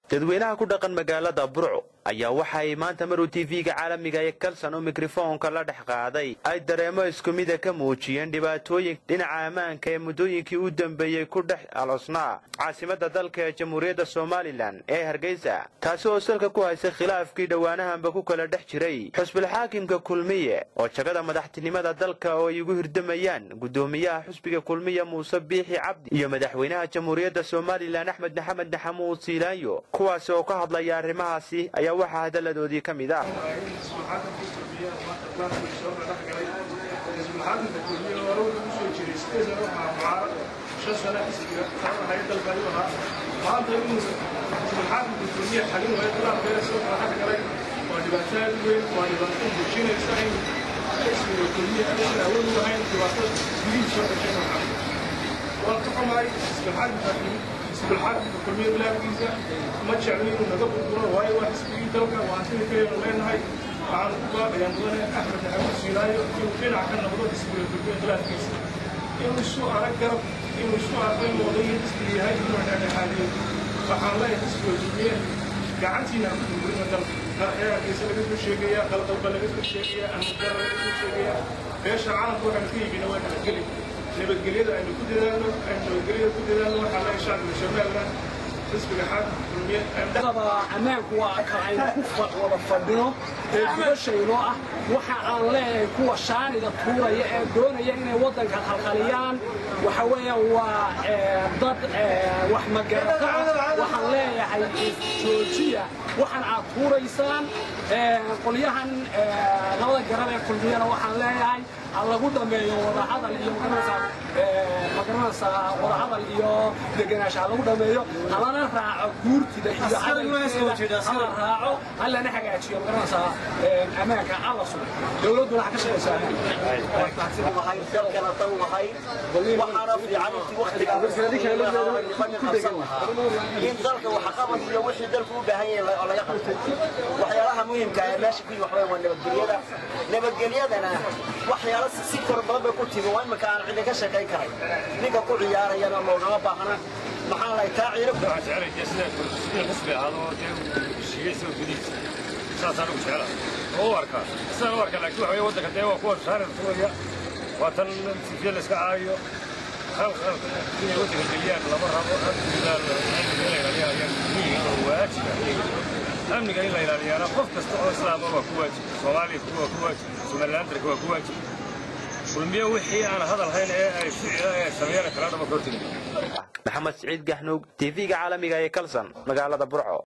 dadweynaha ku dhaqan magaalada burco ayaa waxa ay maanta maruu tv-ga caalamiga ee kalsan oo mikrofoonka la dhex qaaday ay dareemo isku mida ka muujiyeen dhibaatooyin dhinaca ammaanka ee muddooyinkii u dambeeyey ku dhex alosnaa caasimada dalka ee jamhuuriyadda somalilan ee hargeysa taasi oo salka ku haysay khilaafkii dhowaanahanba ku kala dhex jiray xusbilxaakimka kulmiye oo jagada madaxtinimada dalka oo ay ugu hirdamayaan guddoomiyaha xusbiga kulmiye muuse biixi cabdi iyo madaxweynaha jamhuuriyadda somalilan axmed maxamed naxamuud siilaanyo kuwaasi oo ka hadlaya arrimahaasi ayaa waxaa hadalladoodii ka mid ah isbilxaakimka kulmiya bilaabkiisa ma jeclo inuu naga burburo waayo waa xisbigii dalka waa hantida kaleenu leenahay waxaanu ku baaqayaa mudane axmed maxamuud siilaayo inuu dhinac ka noqdo xisbiga kulmiya bilaabkiisa inuu isu arag garab inuu isu arko inuu odayii xisbiga yahay inuu dhexdhexaadiyo waxaan leeyahay xisbiga kulmiye gacantiina aan ku burburina dalka qarxeerkiisa laga soo sheegaya qalqalba laga soo sheegaya amudara laga soo sheegaya beesha caalamka waxaanu ka yimina waa nabadgeli nabadgelyada aynu ku dadaalno aynu nabadgelyada ku dadaalno waxaa laga shacbiga somaliland xisbiga xaakimka kulmiye ammaanku waa ka aynu ku wada fadhino ee gubashaynoo ah waxa aan leeyahay kuwa shaaniga tuuraya ee doonaya inay waddanka khalkhaliyaan waxa weeyaan waa dad wax magarata ah waxaan leeyahay joojiya waxaan aad tuuraysaan qolyahan labada garab ee kulmiyana waxaan leeyahay ha lagu dhameeyo wadahadal iyo magaranaysaa wadahadal iyo degenaansha ha lagu dhameeyo halana raaco guurtida iyo cadalkeeda hala raaco halana hagaajiyo magaranaysaa ammaanka alla sugo dowladduna ha ka shaqaysaa dalkana dan lahay waxaana fiican intii waktiga in dalka waxqabad iyo wixii dalku u baahan yahay oo laga qabto waxyaalaha muhimka ee meesha ku yimi waxweyn waa nabadgelyada nabadgelyadana waxyaala si fara badan bay ku timi waa imika aan cidi ka shaqayn karay ninka ku ciyaarayana loogama baahna maxaa lahay taa ciiro xisbi ahaado heshiiye isagoo gudihiisa saasaan ugu jecela oo u arkaa sidaan u arkaa laakiin waxa weye waddanka dee waa kuwa shaarir tuuraya waa tan sifiye la iska caayo khalkhalka inay waddanka geliyaan lama rabo amniga in la ilaaliya ayaa muhiim oo waajiba amniga in la ilaaliyaana qof kasta oo islaama waa ku waajib soomaaliya waa ku waajib somalilandarka waa ku waajib kulmiye wixii aan hadal hayn ee ay ficila ee sameeyaan kala dhaba ka hortegi maxamed siciid gaxnuug tv-ga caalamiga ee kalsan magaalada burco